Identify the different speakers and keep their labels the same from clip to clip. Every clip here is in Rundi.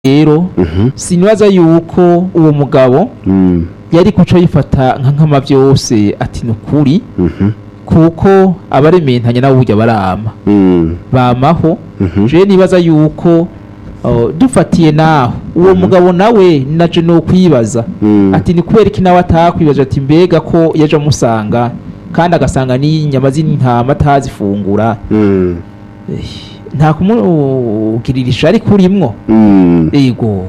Speaker 1: rero
Speaker 2: Mhm.
Speaker 1: sinibaza yuko uwo mugabo
Speaker 2: Mm.
Speaker 1: yari kuca yifata nka nkama byose ati ni ukuri
Speaker 2: Mhm.
Speaker 1: kuko abarementanya nabo burya barama
Speaker 2: Mm.
Speaker 1: bamaho
Speaker 2: Mhm.
Speaker 1: je nibaza yuko uh, dufatiye naho uwo mugabo nawe naje no kwibaza
Speaker 2: Mm.
Speaker 1: ati ni kubera iki nawe atakwibaza ati mbega ko yaje amusanga kandi agasanga n'inyama z'intama atazifungura
Speaker 2: Mm.
Speaker 1: Eh, nta kumugirira ishari kurimwo
Speaker 2: Mm.
Speaker 1: ego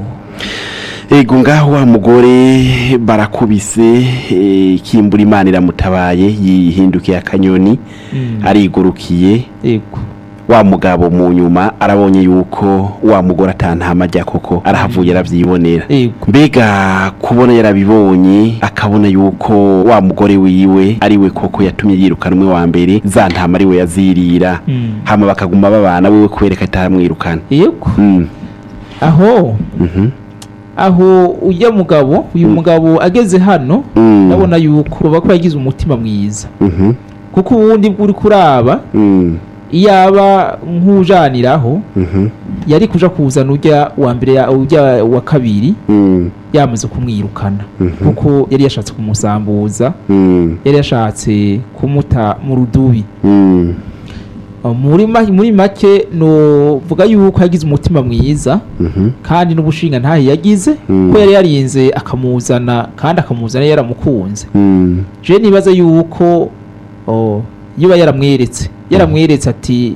Speaker 2: ego ngaho wa mugore barakubise eh, kimbura imana iramutabaye yihindukiye akanyoni
Speaker 1: Mm.
Speaker 2: arigurukiye
Speaker 1: ego
Speaker 2: wa mugabo mu nyuma arabonye yuko wa mugore atantama ajya koko arahavuye arabyibonera
Speaker 1: ego
Speaker 2: mbega kubona yarabibonye akabona yuko wa mugore wiwe ari we koko yatumye yirukanwe wa mbere za ntama ari we yazirira
Speaker 1: Mm.
Speaker 2: hama bakaguma babana wewe kubereka ataramwirukana
Speaker 1: ego
Speaker 2: Mm.
Speaker 1: aho
Speaker 2: Mhm.
Speaker 1: aho ujya mugabo uyu mugabo ageze hano
Speaker 2: Mm.
Speaker 1: ndabona yuko baba ko yagize umutima mwiza
Speaker 2: Mhm.
Speaker 1: kuko ubundi bw'uri kuraba
Speaker 2: Mm.
Speaker 1: iyo aba nk'ujaniraho
Speaker 2: Mhm.
Speaker 1: yari kuja kuzana ujya wa mbere ya- ujya wa kabiri
Speaker 2: Mm.
Speaker 1: yamaze kumwirukana
Speaker 2: Mhm.
Speaker 1: kuko yari yashatse kumusambuza
Speaker 2: Mm.
Speaker 1: yari yashatse kumuta mu rudubi
Speaker 2: Mm.
Speaker 1: Uh, muri ma- muri make novuga yuko yagize umutima mwiza
Speaker 2: Mhm.
Speaker 1: kandi n'ubushinga ntahe yagize
Speaker 2: Mm.
Speaker 1: ko yari yarinze akamuzana kandi akamuzana yaramukunze
Speaker 2: Mm.
Speaker 1: je nibaza yuko oh, yoba yaramweretse yaramweretse ati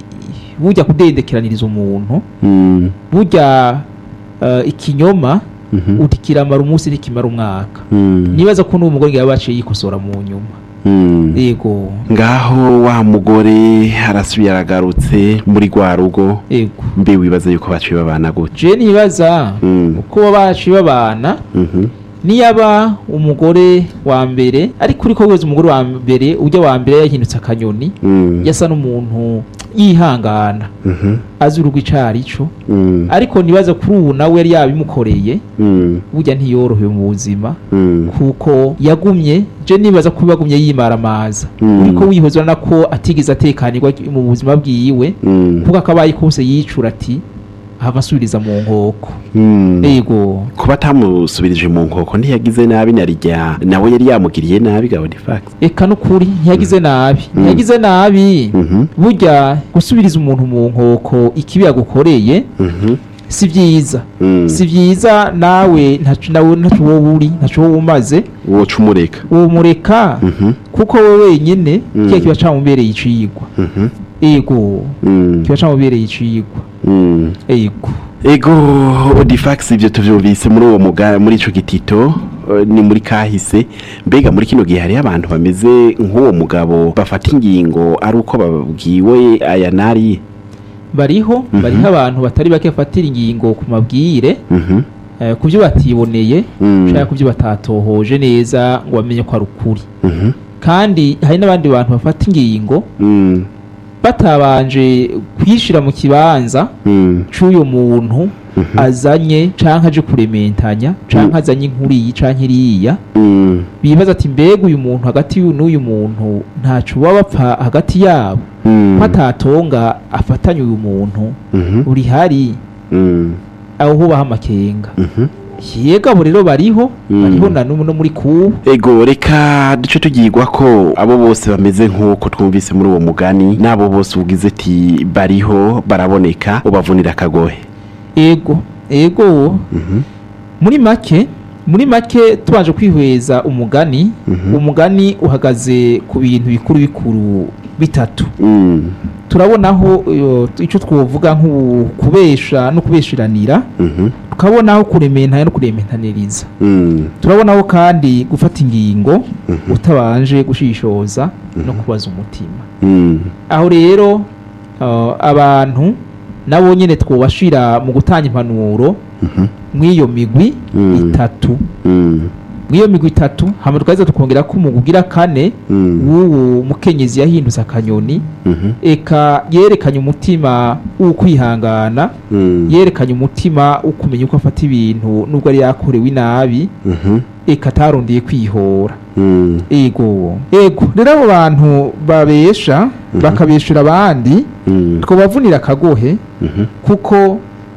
Speaker 1: burya kudendekeraniriza umuntu
Speaker 2: Mm.
Speaker 1: burya uh, ikinyoma
Speaker 2: Mhm.
Speaker 1: uti kiramara umunsi ntikimara umwaka
Speaker 2: Mm.
Speaker 1: nibaza ko n'uwo mugore yaba yaciye yikosora mu nyuma
Speaker 2: Mm.
Speaker 1: yego
Speaker 2: ngaho wa mugore arasubiye aragarutse muri rwa rugo
Speaker 1: yego
Speaker 2: mbe wibaza yuko baciye babana gute
Speaker 1: je nibaza
Speaker 2: Mm.
Speaker 1: uko baba baciye babana
Speaker 2: Mhm.
Speaker 1: niyaba umugore wa mbere ariko uriko wese umugore wa mbere ujya wa mbere yahindutse akanyoni
Speaker 2: Mm.
Speaker 1: yasa n'umuntu yihangana
Speaker 2: Mhm.
Speaker 1: azi urugo icarico
Speaker 2: Mm.
Speaker 1: ariko nibaza kuri ubu nawe yari yabimukoreye
Speaker 2: Mm.
Speaker 1: burya ntiyorohewe mu buzima
Speaker 2: Mm.
Speaker 1: kuko yagumye je nibaza ko yagumye yimaramaza
Speaker 2: Mm.
Speaker 1: uriko wihoza urabona ko atigeze atekanirwa mu buzima bwiwe
Speaker 2: Mm.
Speaker 1: kuko akabaye kose yicura ati ahava asubiriza mu nkoko
Speaker 2: Mm.
Speaker 1: yego
Speaker 2: kuba atamusubirije mu nkoko ntiyagize nabi narijya nawe yari yamugiriye nabi gabodifax
Speaker 1: eka n'ukuri ntiyagize nabi
Speaker 2: Mm.
Speaker 1: ntiyagize nabi
Speaker 2: Mhm.
Speaker 1: burya gusubiriza umuntu mu nkoko ikibi yagukoreye
Speaker 2: Mhm.
Speaker 1: si byiza
Speaker 2: Mm.
Speaker 1: si byiza nawe ntaco nawe ntaco wowe uri ntaco wowe umaze
Speaker 2: woca umureka
Speaker 1: uwo mureka
Speaker 2: Mhm.
Speaker 1: kuko wowe wenyene
Speaker 2: Mm.
Speaker 1: kiya kiba camubereye icigwa
Speaker 2: Mhm.
Speaker 1: ego
Speaker 2: Mm.
Speaker 1: kiba camubereye icigwa
Speaker 2: Mm.
Speaker 1: ego
Speaker 2: ego odifax ibyo tuvyumvise muri uwo muga muri ico gitito eh, ni muri kahise mbega muri kino gihe hariho abantu bameze nk'uwo mugabo bafata ingingo ari uko babwiwe aya nari
Speaker 1: bariho
Speaker 2: Mhm.
Speaker 1: bariho abantu batari bake bafatira ingingo ku mabwire
Speaker 2: Mhm.
Speaker 1: eh, ku byo batiboneye
Speaker 2: Mm.
Speaker 1: canke ku byo batatohoje neza ngo bamenye ko ari ukuri
Speaker 2: Mhm.
Speaker 1: kandi hari n'abandi bantu bafata ingingo
Speaker 2: Mm.
Speaker 1: batabanje kwishira mu kibanza
Speaker 2: Mm.
Speaker 1: c'uyo muntu
Speaker 2: Mhm.
Speaker 1: azanye canke aje kurementanya canke
Speaker 2: Mm.
Speaker 1: azanye inkuru iyi canke iriya
Speaker 2: Mm.
Speaker 1: bibaza ati mbega uyu muntu hagati y'uyu n'uyu muntu ntaco baba bapfa hagati yabo
Speaker 2: Mm.
Speaker 1: ko atatonga afatanye uyu muntu
Speaker 2: Mhm.
Speaker 1: uri hari
Speaker 2: Mm.
Speaker 1: aho hubaho amakenga
Speaker 2: Mhm.
Speaker 1: yega abo rero bariho
Speaker 2: Mm.
Speaker 1: bariho na n'ubu no muri kubu
Speaker 2: ego reka duce tugirwa ko abo bose bameze nk'uko twumvise muri uwo mugani n'abo bose ugize ati bariho baraboneka ubavunira akagohe
Speaker 1: ego ego
Speaker 2: Mhm.
Speaker 1: muri make muri make tubanje kwihweza umugani
Speaker 2: Mhm.
Speaker 1: umugani uhagaze ku bintu bikuru bikuru bitatu
Speaker 2: Mm.
Speaker 1: turabonaho uh, icyo twovuga nk'ukubesha no kubeshiranira
Speaker 2: Mhm.
Speaker 1: tukabonaho kurementanya no kurementaniriza
Speaker 2: Mm.
Speaker 1: turabonaho kandi gufata ingingo
Speaker 2: Mhm.
Speaker 1: utabanje gushishoza no kubaza umutima
Speaker 2: Mm.
Speaker 1: aho rero uh, abantu nabo nyine twobashira mu gutanga impanuro
Speaker 2: Mhm.
Speaker 1: mw'iyo migwi
Speaker 2: Mm.
Speaker 1: itatu
Speaker 2: Mm.
Speaker 1: mw'iyo migwi itatu hama tukaheza tukongera ko umugwi ugira kane
Speaker 2: Mm.
Speaker 1: w'uwo mukenyezi yahindutse akanyoni
Speaker 2: Mhm.
Speaker 1: eka yerekanye umutima w'ukwihangana
Speaker 2: Mm.
Speaker 1: yerekanye umutima wo kumenya uko afata ibintu nubwo ari yakorewe inabi
Speaker 2: Mhm.
Speaker 1: eka atarondeye kwihora
Speaker 2: Mm.
Speaker 1: ego ego rero abo bantu babesha bakabeshura abandi
Speaker 2: Mm.
Speaker 1: twobavunira akagohe
Speaker 2: Mhm.
Speaker 1: kuko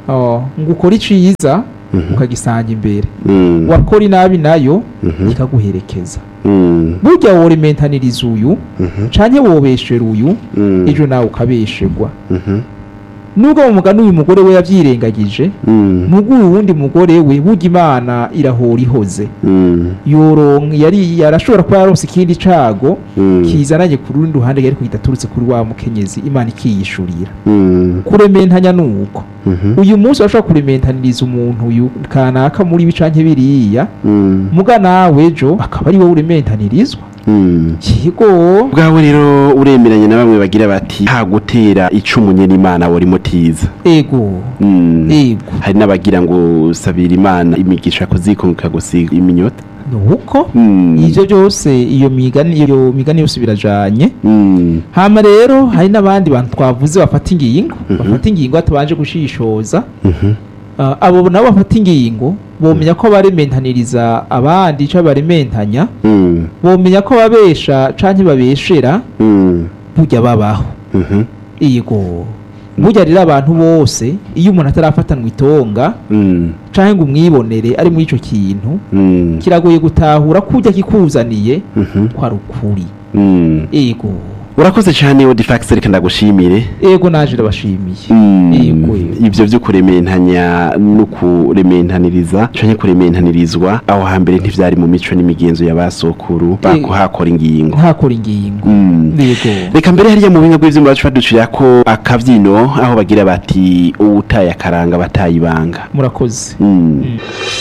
Speaker 1: oh, ngo ukore iciza
Speaker 2: Mhm.
Speaker 1: ukagisanga imbere
Speaker 2: Mm.
Speaker 1: wakora inabi nayo
Speaker 2: Mhm.
Speaker 1: ikaguherekeza
Speaker 2: Mm.
Speaker 1: burya worementaniriza uyu
Speaker 2: Mhm.
Speaker 1: canke wobeshera uyu
Speaker 2: Mm.
Speaker 1: ejo nawe ukabesherwa
Speaker 2: Mhm.
Speaker 1: nubwo mu mugani uyu mugore we yavyirengagije
Speaker 2: Mm.
Speaker 1: nubwo uyu wundi mugore we burya imana irahora ihoze
Speaker 2: Mm.
Speaker 1: yoronka yari yarashobora kuba yaronse ikindi cago
Speaker 2: Mm.
Speaker 1: kizananye ku rundi ruhande yari kuhita aturutse kuri wa mukenyezi imana ikiyishurira
Speaker 2: Mm.
Speaker 1: kurementanya nuko
Speaker 2: Mhm.
Speaker 1: uyu munsi urashobora kurementaniriza umuntu uyu kanaka muri ibi canke biriya
Speaker 2: Mm.
Speaker 1: muga nawe ejo akaba ari wowe urementanirizwa
Speaker 2: Mm.
Speaker 1: kigo
Speaker 2: bwawe rero uremeranya na bamwe bagira bati ha gutera icumu nyene imana wari mutiza
Speaker 1: ego
Speaker 2: Mm.
Speaker 1: ego
Speaker 2: hari n'abagira ngo sabira imana imigisha kuzikonka gusiga iminyota
Speaker 1: nuko
Speaker 2: Mm.
Speaker 1: ivyo byose iyo migani iyo migani yose birajanye
Speaker 2: Mm.
Speaker 1: hama rero hari n'abandi bantu twavuze bafata ingingo
Speaker 2: Mhm.
Speaker 1: bafata ingingo batabanje gushishoza
Speaker 2: Mhm.
Speaker 1: Ah, abo nabo bafata ingingo bomenya ko barementaniriza abandi ico barementanya
Speaker 2: Mm.
Speaker 1: bomenya ko babesha canke babeshera
Speaker 2: Mm.
Speaker 1: burya babaho
Speaker 2: Mhm.
Speaker 1: yego burya rero abantu bose iyo umuntu atarafatanwa itonga
Speaker 2: Mm.
Speaker 1: canke ngo umwibonere ari muri ico kintu
Speaker 2: Mm.
Speaker 1: kiragoye gutahura kurya kikuzaniye
Speaker 2: Mhm.
Speaker 1: ko ari ukuri
Speaker 2: Mm.
Speaker 1: ego
Speaker 2: urakoze cyane odifax reka ndagushimire
Speaker 1: ego naje ndabashimiye
Speaker 2: Mm.
Speaker 1: Yego.
Speaker 2: ivyo vyo kurementanya no kurementaniriza canke kurementanirizwa aho hambere ntivyari mu mico n'imigenzo y'abasokuru bakuhakora ingingo
Speaker 1: ntakora ingingo
Speaker 2: Mm.
Speaker 1: yego
Speaker 2: reka mbere hariya mu buhinga bw'ivyuma bacu baducira ko akavyino aho bagira bati uwutaye akaranga bataye ibanga
Speaker 1: murakoze
Speaker 2: Mm.
Speaker 1: Mm.